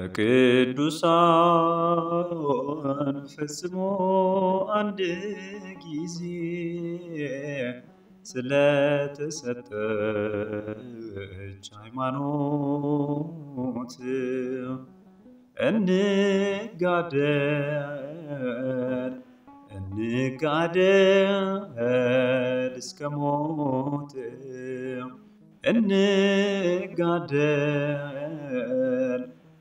ከቅዱሳን ፈጽሞ አንድ ጊዜ ስለተሰጠች ሃይማኖት እንጋደል እንጋደል እስከ ሞት እንጋደል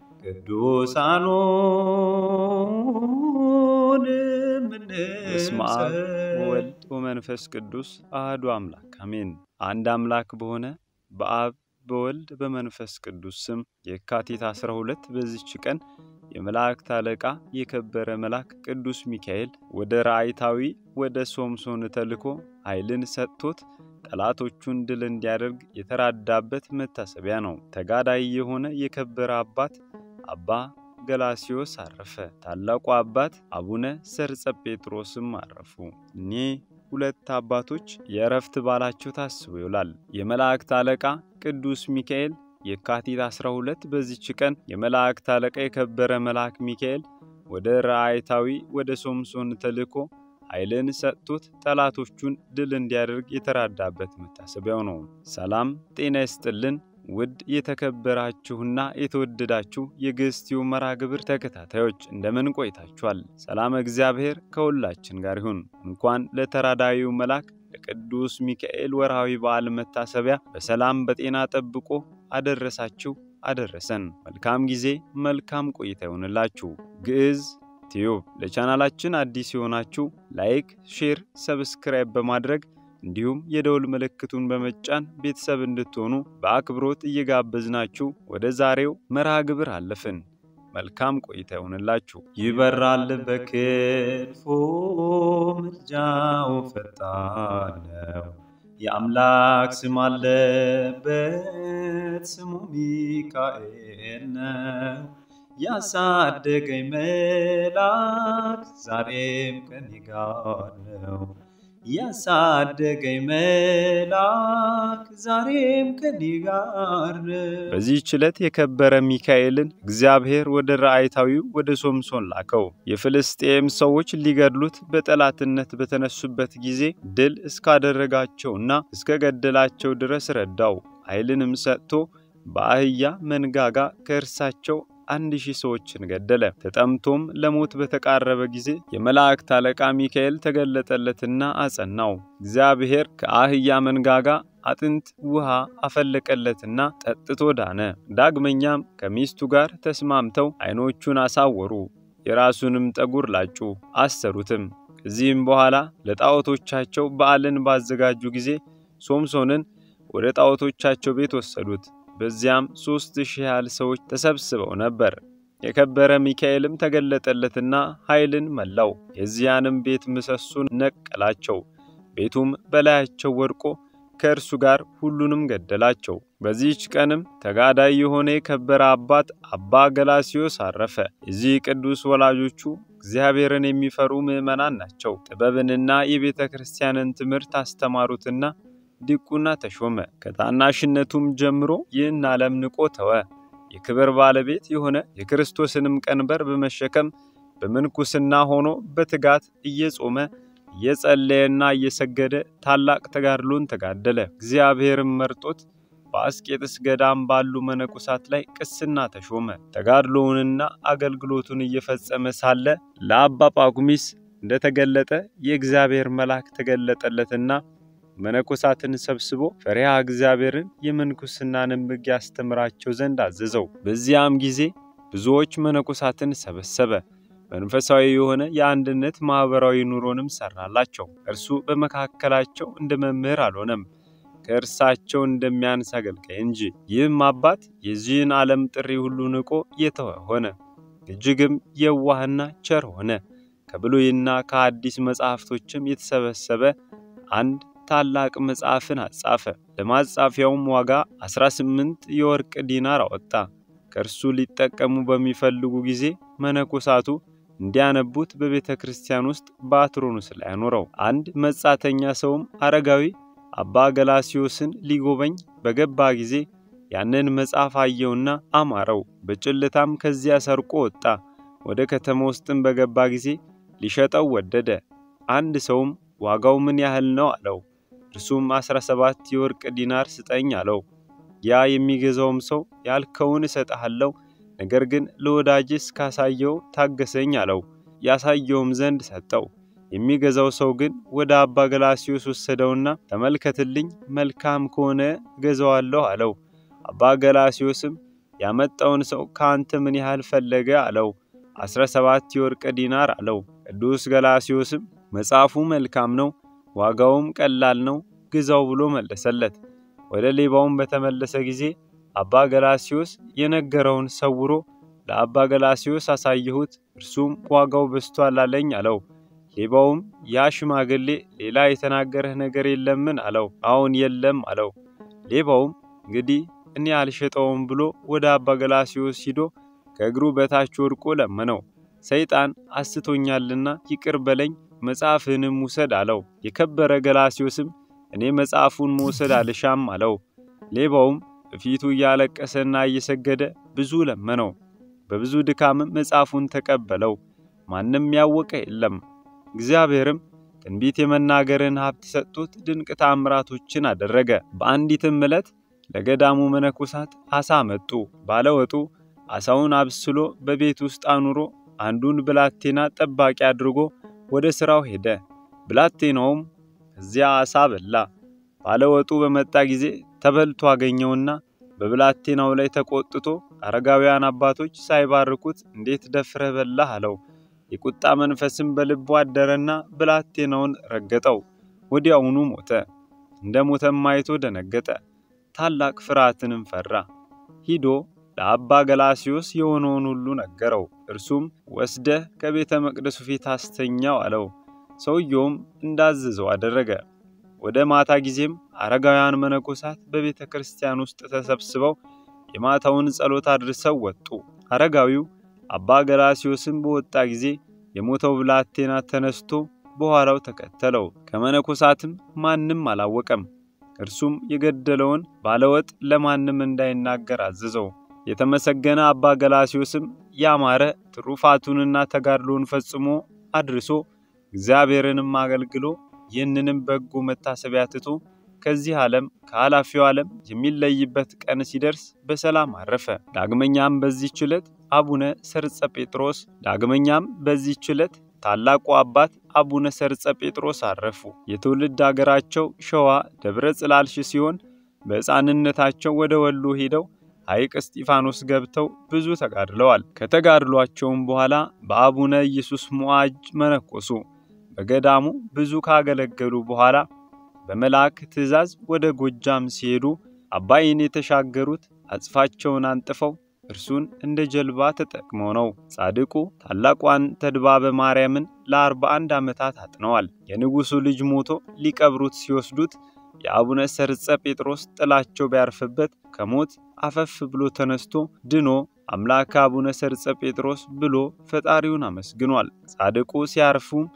ቅዱሳኑን በስመ አብ ወወልድ ወመንፈስ ቅዱስ አህዱ አምላክ አሜን። አንድ አምላክ በሆነ በአብ በወልድ በመንፈስ ቅዱስ ስም የካቲት 12 በዚች ቀን የመላእክት አለቃ የከበረ መልአክ ቅዱስ ሚካኤል ወደ ራእይታዊ ወደ ሶምሶን ተልኮ ኃይልን ሰጥቶት ጠላቶቹን ድል እንዲያደርግ የተራዳበት መታሰቢያ ነው። ተጋዳይ የሆነ የከበረ አባት አባ ገላሲዮስ አረፈ። ታላቁ አባት አቡነ ሰርጸ ጴጥሮስም አረፉ። እኒህ ሁለት አባቶች የእረፍት በዓላቸው ታስቦ ይውላል። የመላእክት አለቃ ቅዱስ ሚካኤል የካቲት 12 በዚች ቀን የመላእክት አለቃ የከበረ መልአክ ሚካኤል ወደ ራእይታዊ ወደ ሶምሶን ተልኮ ኃይልን ሰጥቶት ጠላቶቹን ድል እንዲያደርግ የተራዳበት መታሰቢያው ነው። ሰላም ጤና ይስጥልን። ውድ የተከበራችሁና የተወደዳችሁ የግስቲው መርሃ ግብር ተከታታዮች እንደምን ቆይታችኋል? ሰላም እግዚአብሔር ከሁላችን ጋር ይሁን። እንኳን ለተራዳዊው መልአክ ለቅዱስ ሚካኤል ወርሃዊ በዓል መታሰቢያ በሰላም በጤና ጠብቆ አደረሳችሁ አደረሰን። መልካም ጊዜ መልካም ቆይታ ይሆንላችሁ። ግዕዝ ቲዩብ ለቻናላችን አዲስ የሆናችሁ ላይክ፣ ሼር፣ ሰብስክራይብ በማድረግ እንዲሁም የደውል ምልክቱን በመጫን ቤተሰብ እንድትሆኑ በአክብሮት እየጋበዝናችሁ ወደ ዛሬው መርሃ ግብር አለፍን። መልካም ቆይታ ይሆንላችሁ። ይበራል በክንፉ ምልጃው ፈጣን ነው። የአምላክ ስም አለበት ስሙ ሚካኤል ነው። ያሳደገኝ መልአክ ዛሬም ከኔ ጋር ነው። ያሳደገኝ መልአክ ዛሬም ከኔ ጋር ነው። በዚህች ዕለት የከበረ ሚካኤልን እግዚአብሔር ወደ ራእይታዊው ወደ ሶምሶን ላከው። የፍልስጤም ሰዎች ሊገድሉት በጠላትነት በተነሱበት ጊዜ ድል እስካደረጋቸውና እስከ ገደላቸው ድረስ ረዳው። ኃይልንም ሰጥቶ በአህያ መንጋጋ ከእርሳቸው አንድ ሺህ ሰዎችን ገደለ። ተጠምቶም ለሞት በተቃረበ ጊዜ የመላእክት አለቃ ሚካኤል ተገለጠለትና አጸናው። እግዚአብሔር ከአህያ መንጋጋ አጥንት ውሃ አፈለቀለትና ጠጥቶ ዳነ። ዳግመኛም ከሚስቱ ጋር ተስማምተው ዓይኖቹን አሳወሩ፣ የራሱንም ጠጉር ላጩ፣ አሰሩትም። ከዚህም በኋላ ለጣዖቶቻቸው በዓልን ባዘጋጁ ጊዜ ሶምሶንን ወደ ጣዖቶቻቸው ቤት ወሰዱት። በዚያም ሦስት ሺህ ያህል ሰዎች ተሰብስበው ነበር። የከበረ ሚካኤልም ተገለጠለትና ኃይልን መላው፣ የዚያንም ቤት ምሰሶን ነቀላቸው። ቤቱም በላያቸው ወድቆ ከእርሱ ጋር ሁሉንም ገደላቸው። በዚህች ቀንም ተጋዳይ የሆነ የከበረ አባት አባ ገላሲዮስ አረፈ። የዚህ ቅዱስ ወላጆቹ እግዚአብሔርን የሚፈሩ ምዕመናን ናቸው። ጥበብንና የቤተ ክርስቲያንን ትምህርት አስተማሩትና ዲቁና ተሾመ። ከታናሽነቱም ጀምሮ ይህን ዓለም ንቆ ተወ። የክብር ባለቤት የሆነ የክርስቶስንም ቀንበር በመሸከም በምንኩስና ሆኖ በትጋት እየጾመ እየጸለየና እየሰገደ ታላቅ ተጋድሎን ተጋደለ። እግዚአብሔርም መርጦት በአስቄጥስ ገዳም ባሉ መነኮሳት ላይ ቅስና ተሾመ። ተጋድሎውንና አገልግሎቱን እየፈጸመ ሳለ ለአባ ጳኩሚስ እንደተገለጠ የእግዚአብሔር መልአክ ተገለጠለትና መነኮሳትን ሰብስቦ ፈሪሃ እግዚአብሔርን የምንኩስናንም ሕግ ያስተምራቸው ዘንድ አዘዘው። በዚያም ጊዜ ብዙዎች መነኮሳትን ሰበሰበ። መንፈሳዊ የሆነ የአንድነት ማኅበራዊ ኑሮንም ሠራላቸው። እርሱ በመካከላቸው እንደ መምህር አልሆነም፣ ከእርሳቸው እንደሚያንስ አገልጋይ እንጂ። ይህም አባት የዚህን ዓለም ጥሪ ሁሉ ንቆ የተወ ሆነ። እጅግም የዋህና ቸር ሆነ። ከብሉይና ከአዲስ መጻሕፍቶችም የተሰበሰበ አንድ ታላቅ መጽሐፍን አጻፈ። ለማጻፊያውም ዋጋ 18 የወርቅ ዲናር አወጣ። ከእርሱ ሊጠቀሙ በሚፈልጉ ጊዜ መነኮሳቱ እንዲያነቡት በቤተ ክርስቲያን ውስጥ በአትሮኑስ ላይ አኖረው። አንድ መጻተኛ ሰውም አረጋዊ አባ ገላሲዮስን ሊጎበኝ በገባ ጊዜ ያንን መጽሐፍ አየውና አማረው። በጭልታም ከዚያ ሰርቆ ወጣ። ወደ ከተማ ውስጥም በገባ ጊዜ ሊሸጠው ወደደ። አንድ ሰውም ዋጋው ምን ያህል ነው አለው። እርሱም አስራ ሰባት የወርቅ ዲናር ስጠኝ አለው። ያ የሚገዛውም ሰው ያልከውን እሰጥሃለሁ፣ ነገር ግን ለወዳጅህ እስካሳየው ታገሰኝ አለው። ያሳየውም ዘንድ ሰጠው። የሚገዛው ሰው ግን ወደ አባ ገላስዮስ ወሰደውና ተመልከትልኝ፣ መልካም ከሆነ እገዛዋለሁ አለው። አባ ገላስዮስም ያመጣውን ሰው ከአንተ ምን ያህል ፈለገ አለው። አስራ ሰባት የወርቅ ዲናር አለው። ቅዱስ ገላስዮስም መጽሐፉ መልካም ነው፣ ዋጋውም ቀላል ነው፣ ግዛው ብሎ መለሰለት። ወደ ሌባውም በተመለሰ ጊዜ አባ ገላስዮስ የነገረውን ሰውሮ ለአባ ገላስዮስ አሳየሁት፣ እርሱም ዋጋው በዝቷል አለኝ አለው። ሌባውም ያ ሽማግሌ ሌላ የተናገረህ ነገር የለምን አለው። አዎን የለም አለው። ሌባውም እንግዲህ እኔ አልሸጠውም ብሎ ወደ አባ ገላስዮስ ሂዶ ከእግሩ በታች ወድቆ ለመነው። ሰይጣን አስቶኛልና ይቅር በለኝ መጽሐፍህንም ውሰድ አለው። የከበረ ገላስዮስም እኔ መጽሐፉን መውሰድ አልሻም አለው። ሌባውም በፊቱ እያለቀሰና እየሰገደ ብዙ ለመነው። በብዙ ድካምም መጽሐፉን ተቀበለው። ማንም ያወቀ የለም። እግዚአብሔርም ትንቢት የመናገርን ሀብት ሰጥቶት ድንቅ ታምራቶችን አደረገ። በአንዲትም ዕለት ለገዳሙ መነኮሳት አሳ መጡ። ባለወጡ አሳውን አብስሎ በቤት ውስጥ አኑሮ አንዱን ብላቴና ጠባቂ አድርጎ ወደ ሥራው ሄደ። ብላቴናውም እዚያ አሳ በላ። ባለወጡ በመጣ ጊዜ ተበልቶ አገኘውና በብላቴናው ላይ ተቆጥቶ አረጋውያን አባቶች ሳይባርኩት እንዴት ደፍረህ በላህ አለው። የቁጣ መንፈስም በልቡ አደረና ብላቴናውን ረገጠው። ወዲያውኑ ሞተ። እንደ ሞተም አይቶ ደነገጠ፣ ታላቅ ፍርሃትንም ፈራ። ሂዶ ለአባ ገላስዮስ የሆነውን ሁሉ ነገረው። እርሱም ወስደህ ከቤተ መቅደሱ ፊት አስተኛው አለው። ሰውየውም እንዳዘዘው አደረገ። ወደ ማታ ጊዜም አረጋውያን መነኮሳት በቤተ ክርስቲያን ውስጥ ተሰብስበው የማታውን ጸሎት አድርሰው ወጡ። አረጋዊው አባ ገላስዮስም በወጣ ጊዜ የሞተው ብላቴና ተነስቶ በኋላው ተከተለው። ከመነኮሳትም ማንም አላወቀም። እርሱም የገደለውን ባለወጥ ለማንም እንዳይናገር አዘዘው። የተመሰገነ አባ ገላስዮስም ያማረ ትሩፋቱንና ተጋድሎውን ፈጽሞ አድርሶ እግዚአብሔርንም አገልግሎ ይህንንም በጎ መታሰቢያ ትቶ ከዚህ ዓለም ከኃላፊው ዓለም የሚለይበት ቀን ሲደርስ በሰላም አረፈ። ዳግመኛም በዚህች ዕለት አቡነ ሰርጸ ጴጥሮስ ዳግመኛም በዚህች ዕለት ታላቁ አባት አቡነ ሰርጸ ጴጥሮስ አረፉ። የትውልድ አገራቸው ሸዋ ደብረ ጽላልሽ ሲሆን በሕፃንነታቸው ወደ ወሎ ሄደው ሐይቅ እስጢፋኖስ ገብተው ብዙ ተጋድለዋል። ከተጋድሏቸውም በኋላ በአቡነ ኢየሱስ ሞዓጅ መነኮሱ። በገዳሙ ብዙ ካገለገሉ በኋላ በመልአክ ትእዛዝ ወደ ጎጃም ሲሄዱ አባይን የተሻገሩት አጽፋቸውን አንጥፈው እርሱን እንደ ጀልባ ተጠቅመው ነው። ጻድቁ ታላቋን ተድባበ ማርያምን ለአርባ አንድ ዓመታት አጥነዋል። የንጉሡ ልጅ ሞቶ ሊቀብሩት ሲወስዱት የአቡነ ሰርጸ ጴጥሮስ ጥላቸው ቢያርፍበት ከሞት አፈፍ ብሎ ተነስቶ ድኖ አምላከ አቡነ ሰርጸ ጴጥሮስ ብሎ ፈጣሪውን አመስግኗል። ጻድቁ ሲያርፉም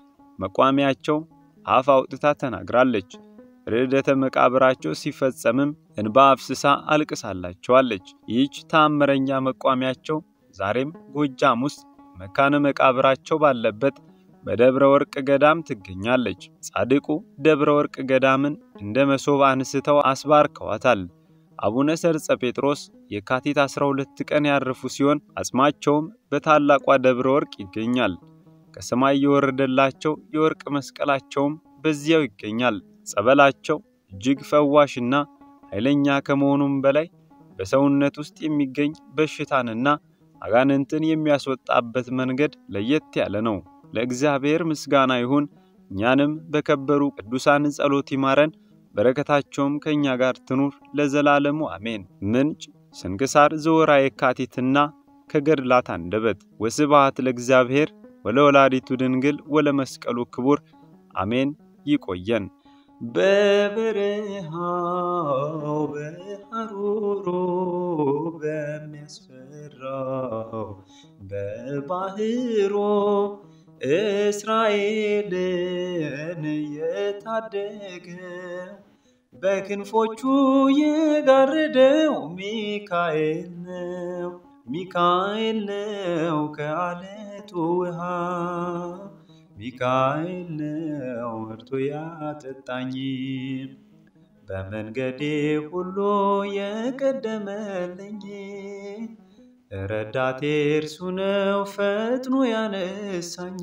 መቋሚያቸው አፍ አውጥታ ተናግራለች። ርዕደተ መቃብራቸው ሲፈጸምም እንባ አፍስሳ አልቅሳላቸዋለች። ይህች ተአምረኛ መቋሚያቸው ዛሬም ጎጃም ውስጥ መካነ መቃብራቸው ባለበት በደብረ ወርቅ ገዳም ትገኛለች። ጻድቁ ደብረ ወርቅ ገዳምን እንደ መሶብ አንስተው አስባርከዋታል። አቡነ ሰርጸ ጴጥሮስ የካቲት 12 ቀን ያረፉ ሲሆን አጽማቸውም በታላቋ ደብረ ወርቅ ይገኛል። ከሰማይ የወረደላቸው የወርቅ መስቀላቸውም በዚያው ይገኛል። ጸበላቸው እጅግ ፈዋሽና ኃይለኛ ከመሆኑም በላይ በሰውነት ውስጥ የሚገኝ በሽታንና አጋንንትን የሚያስወጣበት መንገድ ለየት ያለ ነው። ለእግዚአብሔር ምስጋና ይሁን። እኛንም በከበሩ ቅዱሳን ጸሎት ይማረን፣ በረከታቸውም ከእኛ ጋር ትኑር ለዘላለሙ አሜን። ምንጭ ስንክሳር ዘወርኃ የካቲትና ከገድላት አንደበት። ወስብሐት ለእግዚአብሔር ወለወላዲቱ ድንግል ወለመስቀሉ ክቡር አሜን። ይቆየን። በበረሃው በሐሩሩ በሚያስፈራው በባህሮ እስራኤልን የታደገው በክንፎቹ የጋረደው ሚካኤል ነው ሚካኤል ነው ከአለቱ ውሃ ሚካኤል ነው መርቶ ያጠጣኝ በመንገዴ ሁሉ የቀደመልኝ ረዳቴ እርሱ ነው ፈጥኖ ያነሳኝ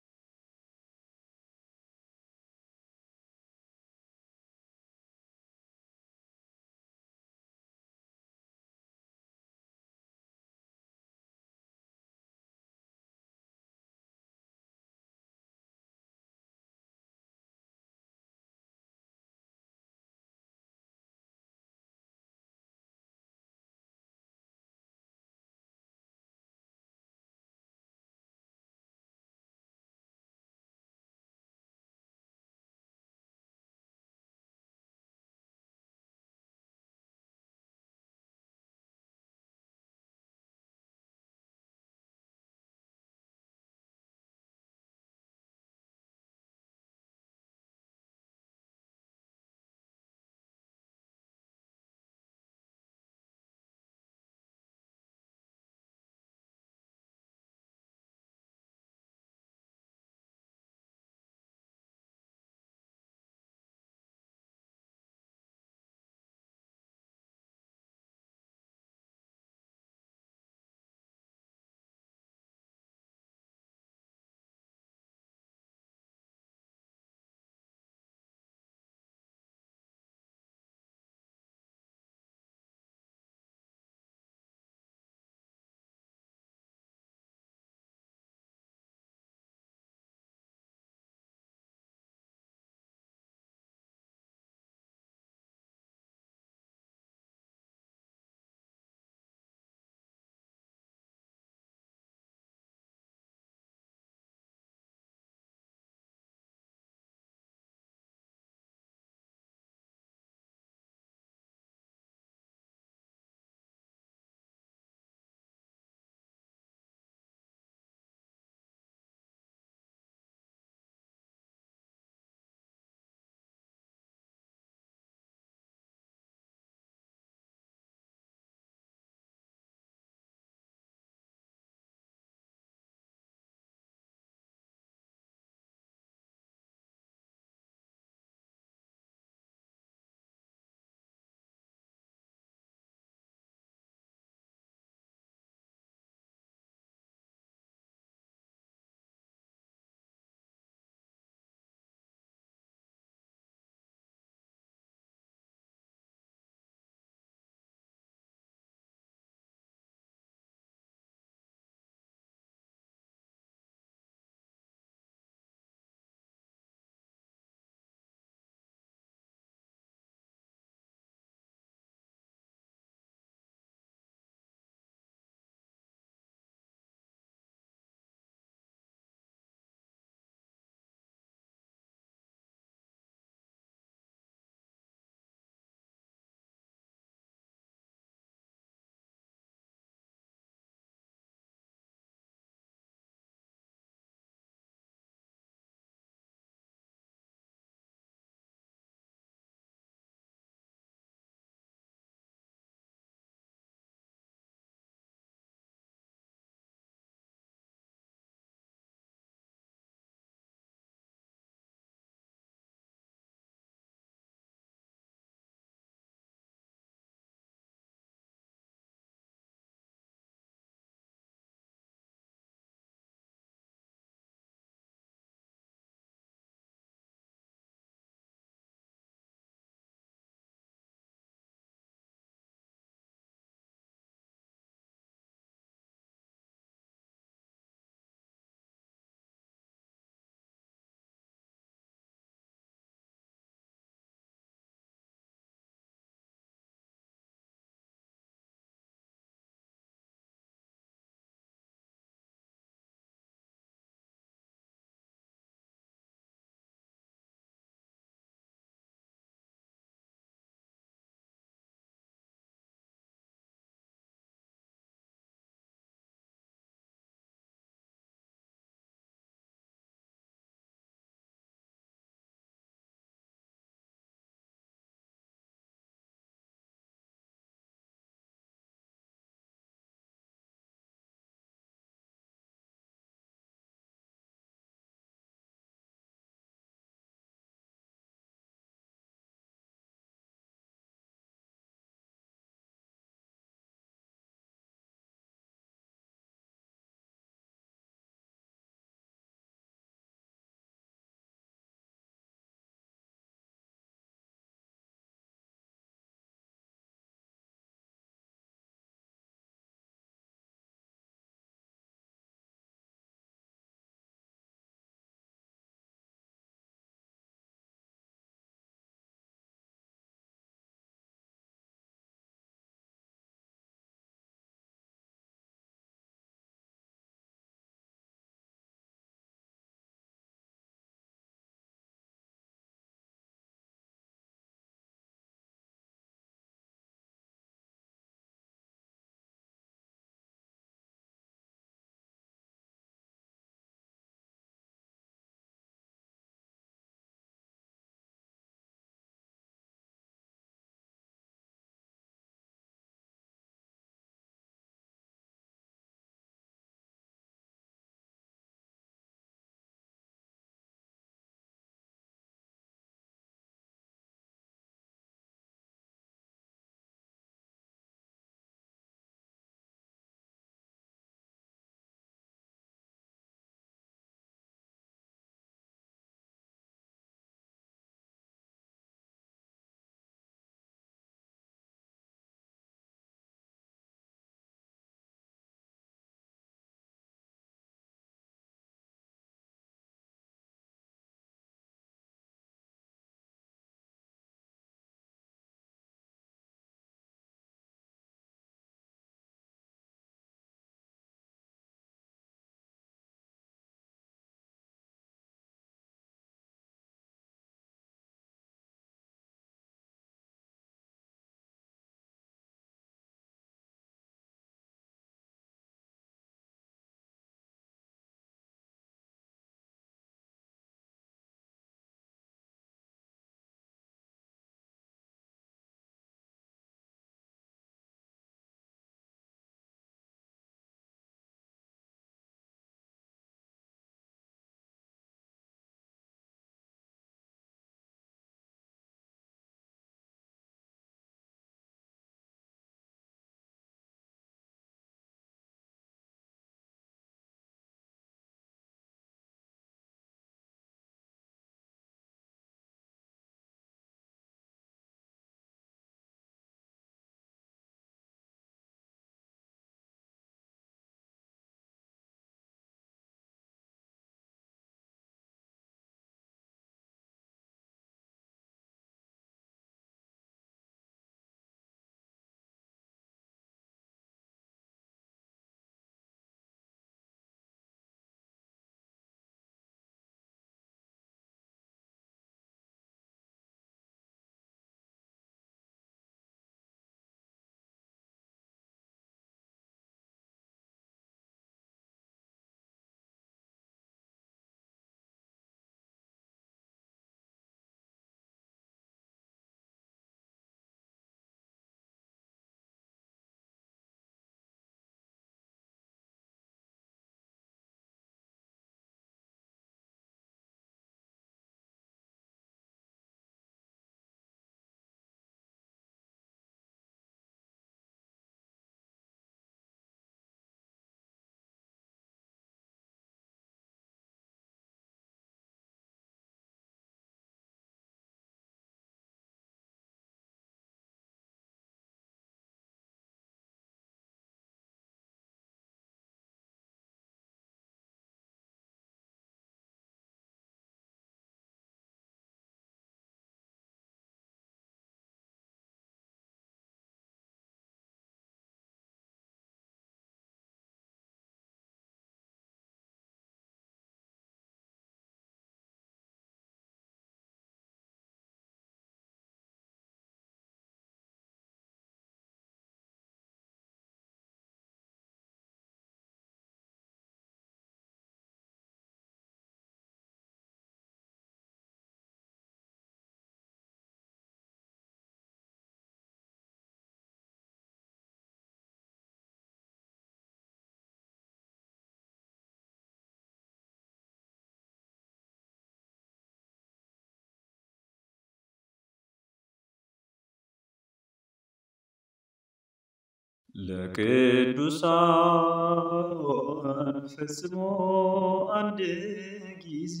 ለቅዱሳን ፈጽሞ አንድ ጊዜ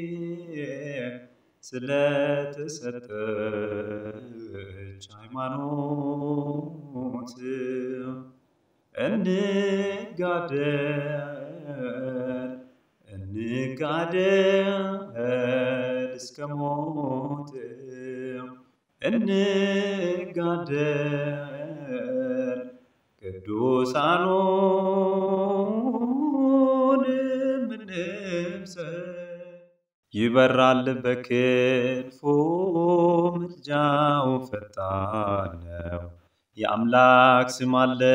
ስለተሰጠች ሃይማኖት እንጋደል እንጋደል እስከ ሞት እንጋደል ቅዱሳኑን እንምሰል ይበራል በክንፉ ምልጃው ፈጣን ነው። የአምላክ ስም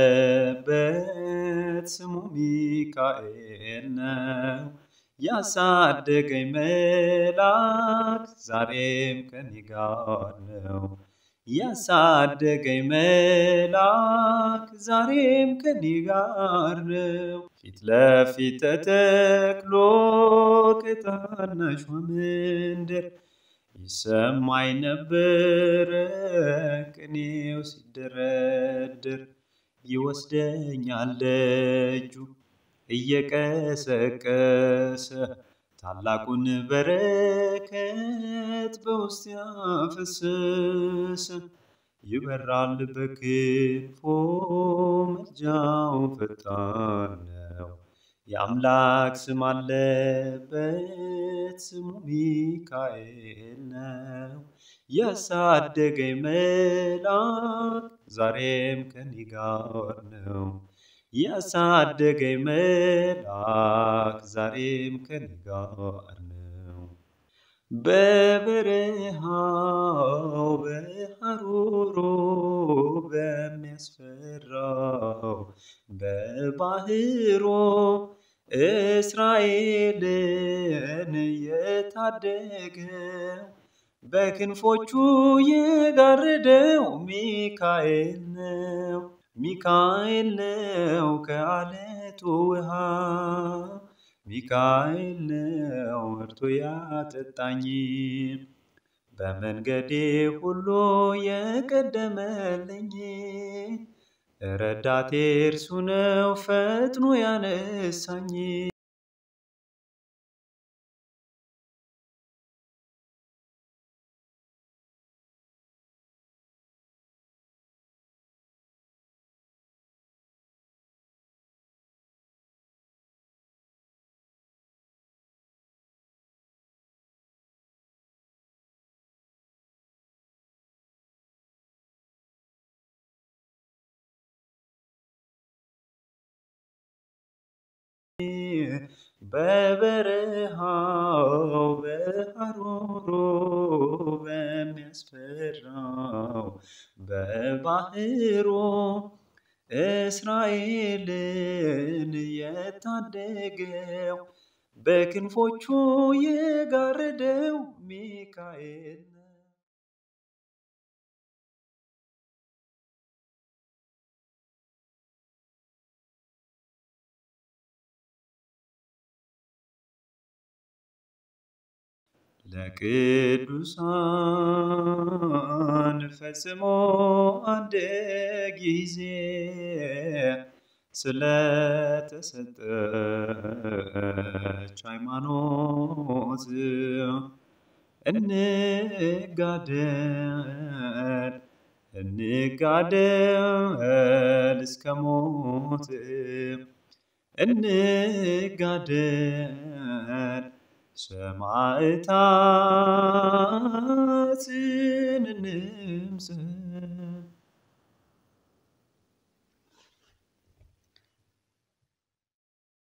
አለበት ስሙ ሚካኤል ነው። ያሳደገኝ መልአክ ዛሬም ከኔ ጋር ነው። ያሳደገኝ መልአክ ዛሬም ከኔ ጋር ነው። ፊት ለፊት ተተክሎ ከታናሿ መንደር ይሰማኝ ነበረ ቅኔው ሲደረደር ይወስደኛል እጁ እየቀሰቀሰ ታላቁን በረከት በውስጥ ያፈሰሰ ይበራል በክንፎ ምልጃው ፈጣን ነው። የአምላክ ስም አለበት ስሙ ሚካኤል ነው። ያሳደገኝ መልአክ ዛሬም ከኔ ጋር ነው። ያሳደገኝ መልአክ ዛሬም ከኔ ጋር ነው። በበረሃው በሐሩሩ በሚያስፈራው በባህሩ እስራኤልን የታደገው በክንፎቹ የጋረደው ሚካኤል ነው። ሚካኤል ነው ከአለቱ ውሃ ሚካኤል ነው እርቶ ያጠጣኝ በመንገዴ ሁሉ የቀደመልኝ ረዳቴ እርሱ ነው ፈጥኖ ያነሳኝ በበረሃው በሐሩሩ በሚያስፈራው በባህሩ እስራኤልን የታደገው በክንፎቹ የጋረደው ሚካኤል ነው። ለቅዱሳን ፈጽሞ አንድ ጊዜ ስለተሰጠች ሃይማኖት እንጋደል እንጋደል እስከ ሞት እንጋደል ሰማዕታትን እንምሰል